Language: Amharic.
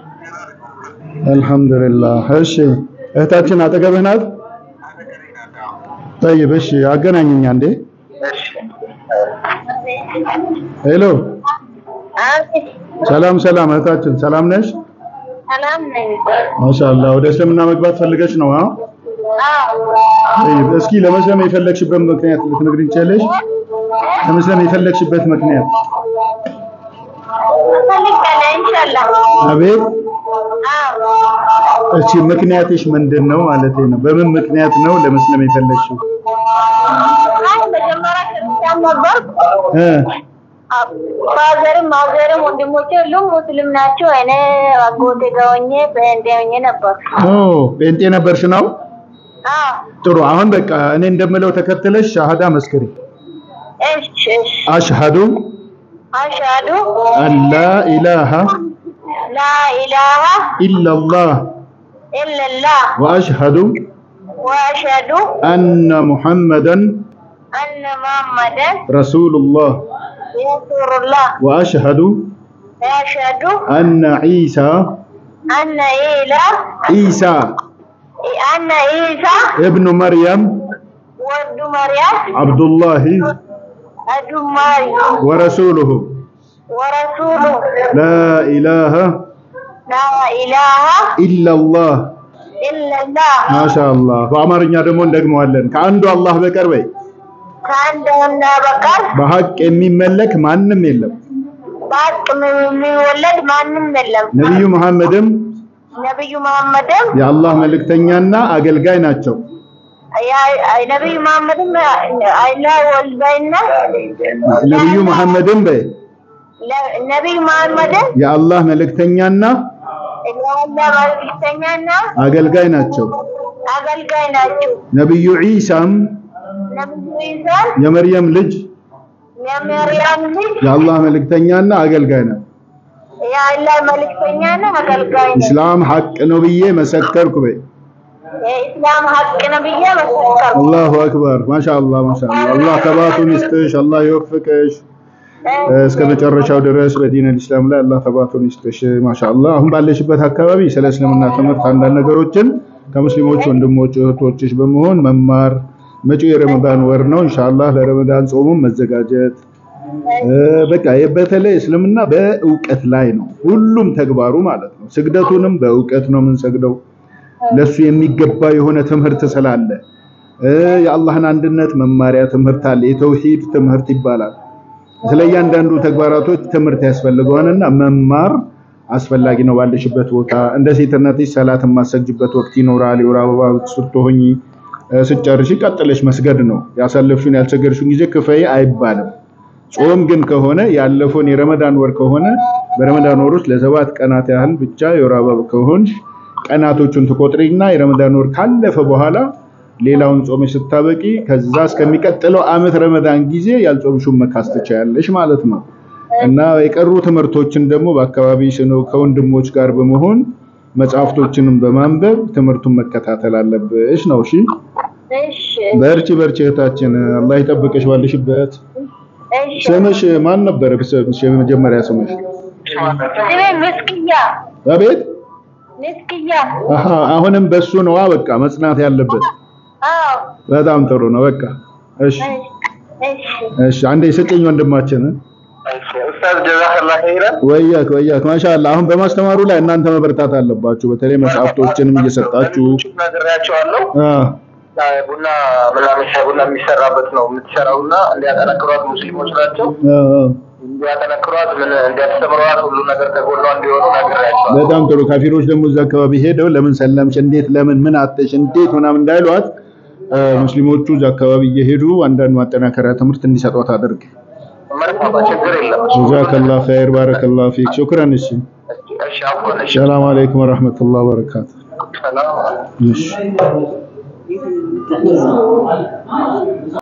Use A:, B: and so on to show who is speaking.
A: አልሐምዱሊላህ። እሺ እህታችን አጠገብህ ናት? ጠይብ እሺ፣ አገናኘኝ አንዴ። ሄሎ፣ ሰላም ሰላም፣ እህታችን ሰላም ነሽ?
B: ሰላም ነኝ።
A: ማሻአላህ። ወደ እስልምና መግባት ፈልገሽ ነው? አዎ። ጠይብ፣ እስኪ ለመስለም የፈለግሽበት ምክንያት ልትነግሪኝ ትችያለሽ? ለመስለም የፈለግሽበት ምክንያት?
B: እፈልጋለሁ ኢንሻአላህ።
A: አቤት።
B: አዎ
A: እሺ፣ ምክንያትሽ ምንድን ነው ማለት ነው? በምን ምክንያት ነው ለመስለም የፈለግሽው?
B: አይ መጀመሪያ ክርስቲያን ነበርኩ።
A: እ
B: ፋዘርም ማዘርም ወንድሞቼ ሁሉም ሙስሊም ናቸው። እኔ አጎቴ ጋር ሆኜ ጴንጤ ሆኜ ነበር።
A: ኦ ጴንጤ ነበርሽ ነው?
B: አዎ
A: ጥሩ። አሁን በቃ እኔ እንደምለው ተከትለሽ ሻሃዳ መስክሪ።
B: እሺ እሺ።
A: አሽሃዱ
B: አሽሀዱ
A: አን ላ ኢላሃ
B: ላ ኢላሃ
A: ኢላላህ
B: ኢለላህ
A: ወአሽሃዱ
B: ወአሽሀዱ
A: አነ ሙሐመደን
B: አነ ሙሐመደን
A: ረሱሉላህ
B: ረሱሉላህ
A: ወአሽሃዱ
B: ወአሽሀዱ
A: አነ ዒሳ
B: አነ ኢላ
A: ዒሳ
B: አነ ኢሳ
A: እብኑ መርየም
B: ወልዱ መርያም
A: ዓብዱላሂ
B: አዱ ማርያም
A: ወረሱሉሁ
B: ወረሱሉ
A: ላ ኢላሃ
B: ላ ኢላሃ
A: ኢላላህ
B: ኢለላህ
A: ማሻአላህ። በአማርኛ ደግሞ እንደግመዋለን። ከአንዱ አላህ በቀር በይ
B: ከአንድ ወንዳ በቀር
A: በሐቅ የሚመለክ ማንም የለም።
B: በሀቅ የሚወለድ ማንም የለም።
A: ነቢዩ መሐመድም
B: ነቢዩ መሐመድም
A: የአላህ መልእክተኛና አገልጋይ ናቸው።
B: ያ- ነቢዩ መሐመድም አይላ ወልባይና
A: ነቢዩ መሐመድም በይ
B: ነቢዩ መሐመድም
A: የአላህ መልእክተኛና
B: የአላ መልክተኛና
A: አገልጋይ ናቸው።
B: አገልጋይ ናቸው።
A: ነቢዩ ዒሳም
B: ነቢዩ ኢሳን
A: የመርየም ልጅ
B: የመርያም ልጅ
A: የአላህ መልእክተኛና አገልጋይ ነው።
B: የአላ መልክተኛና አገልጋይ ነው።
A: ኢስላም ሐቅ ነው ብዬ መሰከርኩ በይ።
B: የኢስላም ሀቅ ነው ብዬ መሰከርኩ።
A: አላሁ አክበር። ማሻአላህ ማሻአላህ። አላህ ተባቱን ይስጥሽ፣ አላህ ይወፍቅሽ እስከ መጨረሻው ድረስ በዲን አልኢስላም ላይ አላህ ተባቱን ይስጥሽ። ማሻአላህ። አሁን ባለሽበት አካባቢ ስለ እስልምና ትምህርት አንዳንድ ነገሮችን ከሙስሊሞች ወንድሞች እህቶችሽ በመሆን መማር መጪው የረመዳን ወር ነው። ኢንሻአላህ ለረመዳን ጾሙም መዘጋጀት እ በቃ በተለይ እስልምና በእውቀት ላይ ነው ሁሉም ተግባሩ ማለት ነው። ስግደቱንም በእውቀት ነው የምንሰግደው ለሱ የሚገባ የሆነ ትምህርት ስላለ እ የአላህን አንድነት መማሪያ ትምህርት አለ። የተውሂድ ትምህርት ይባላል። ስለ እያንዳንዱ ተግባራቶች ትምህርት ያስፈልገዋልና መማር አስፈላጊ ነው። ባለሽበት ቦታ እንደ ሴትነትሽ ሰላት የማሰግጅበት ወቅት ይኖራል። የወር አበባ ስትሆኚ እ ስጨርሺ ቀጥለሽ መስገድ ነው። ያሳለፍሽውን ያልሰገድሽውን ጊዜ ክፈይ አይባልም። ጾም ግን ከሆነ ያለፈውን የረመዳን ወር ከሆነ በረመዳን ወር ውስጥ ለሰባት ቀናት ያህል ብቻ የወር አበባ ከሆንሽ ቀናቶቹን ትቆጥሪና የረመዳን ወር ካለፈ በኋላ ሌላውን ጾመሽ ስታበቂ ከዛ እስከሚቀጥለው ዓመት ረመዳን ጊዜ ያልጾምሽውን መካስ ትችያለሽ ማለት ነው። እና የቀሩ ትምህርቶችን ደግሞ በአካባቢሽ ነው ከወንድሞች ጋር በመሆን መጽሐፍቶችንም በማንበብ ትምህርቱን መከታተል አለብሽ ነው። እሺ
B: እሺ
A: በርቺ በርቺ እህታችን፣ አላህ ይጠብቅሽ ባለሽበት።
B: እሺ።
A: ስምሽ ማን ነበር? ስምሽ የመጀመሪያ ስምሽ?
B: ስሜ ምስክያ
A: አቤት።
B: ምስክያ።
A: አሃ አሁንም በሱ ነዋ በቃ መጽናት ያለበት።
B: አዎ
A: በጣም ጥሩ ነው። በቃ እሺ
B: እሺ
A: እሺ፣ አንዴ ስጭኝ ወንድማችን።
C: ኡስታዝ ጀዛከላህ ኸይረን።
A: ወያክ ወያክ ማሻአላህ። አሁን በማስተማሩ ላይ እናንተ መበርታት አለባችሁ። በተለይ መጽሐፍቶችንም እየሰጣችሁ
C: ነግሬያቸዋለሁ።
A: አ
C: ቡና ምናምን ሻይ ቡና የሚሰራበት ነው የምትሰራው እና እንዲያጠነክሯት ሙስሊሞች ናቸው
A: አ አ
C: እንዲያጠነክሯት ምን እንዲያስተምሯት ሁሉ ነገር ከጎኗ እንዲሆኑ ነግሬያቸዋለሁ።
A: በጣም ጥሩ። ካፊሮች ደግሞ እዛ አካባቢ ሄደው ለምን ሰለምሽ፣ እንዴት፣ ለምን ምን አጥሽ፣ እንዴት ምናምን እንዳይሏት አ ሙስሊሞቹ እዛ አካባቢ እየሄዱ አንዳንድ ማጠናከሪያ ትምህርት እንዲሰጧት አድርግ።
C: መርፋባ ችግር የለም።
A: ጀዛከላህ ኸይር ባረከላህ ፊክ ሹክራን። እሺ
C: እሺ አፎን እሺ
A: ሰላም አለይኩም ወራህመቱላሂ ወበረካቱ።
C: ሰላም
A: እሺ